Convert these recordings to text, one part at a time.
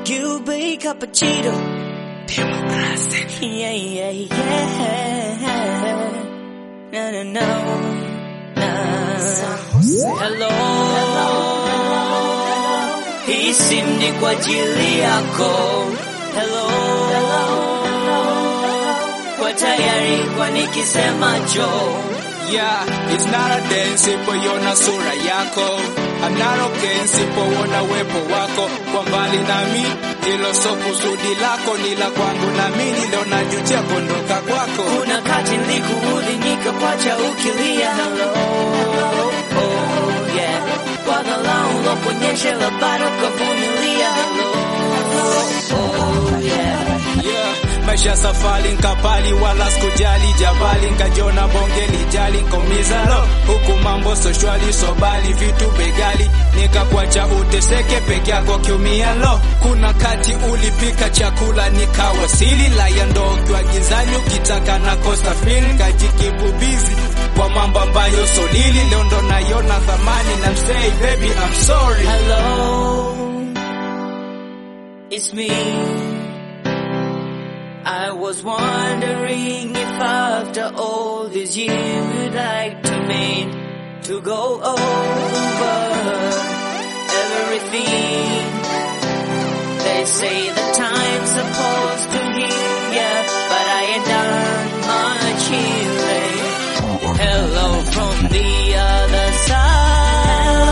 you be cappuccino. Yeah, yeah, yeah. No, no, no. no. Hello. Hii simu ni kwa ajili yako. Hello. Kwa tayari kwa nikisemacho. Yeah, it's not a day nsipoiona sura yako. I'm not okay nsipoona uwepo wako kwa mbali nami. Hilo so kusudi lako ni la kwangu, nami leo najutia kuondoka kwako. Kuna kati nilikuudhi nikakwacha ukilia. Hello. Oh, yeah. Kwa dharau uloponyesha la bado kavumilia. Hello. Oh, yeah. Yeah, maisha safari nkapali wala sikujali jabali nkajona bonge lijali nkomiza lo huku mambo so shwali so bali vitu begali nikakwacha uteseke peke yako kiumia lo kuna kati ulipika chakula nikawasili la ya ndo ukiwa gizani ukitaka na kosa feel kajikibu busy kwa mambo ambayo solili leo ndo naiona thamani na msei baby I'm sorry Hello, it's me. I was wondering if after all these years you'd like to meet to go over everything. They say the time's supposed to heal, yeah, but I ain't done much healing. Hello from the other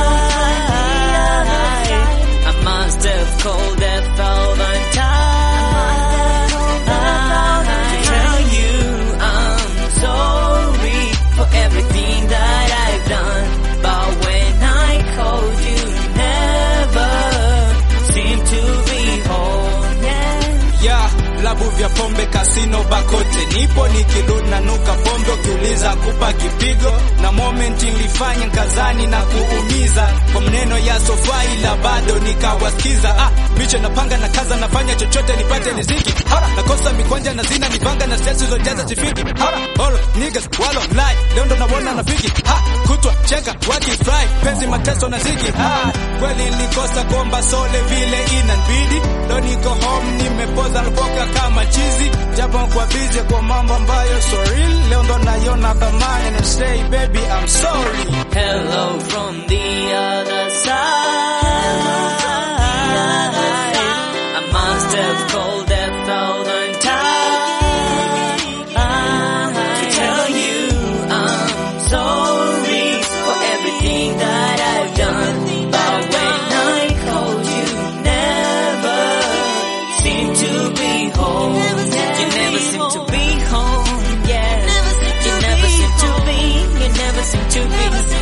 side. I must have called a thousand times to tell you I'm sorry for everything that I've done. But when I called you, never seemed to be home. Yeah. ya labu vya pombe kasino bakote nipo nikiluna nuka pombe ukiuliza kupa kipigo na moment nilifanya kazani na kuumiza kwa maneno ya sofa ila bado nikawasikiza ah, miche napanga na kaza nafanya chochote nipate riziki hara nakosa mikwanja na zina nipanga na sesi zojaza sifiki hara holo niggas walo lie leo ndo naona nafiki ha kutwa cheka wakifly penzi mateso na ziki ha kweli nilikosa kuomba sole vile inanbidi leo niko home nimepoza lupoka kama chizi japo kwa bize kwa mambo ambayo so real leo ndo naiona thamani na say baby I'm sorry Hello from the other side. I must have called a thousand times to tell you I'm sorry for everything that I've done. But when I called you, never seem to be home. You never seem to be home. Yeah, you never seem to be. You never seem to be.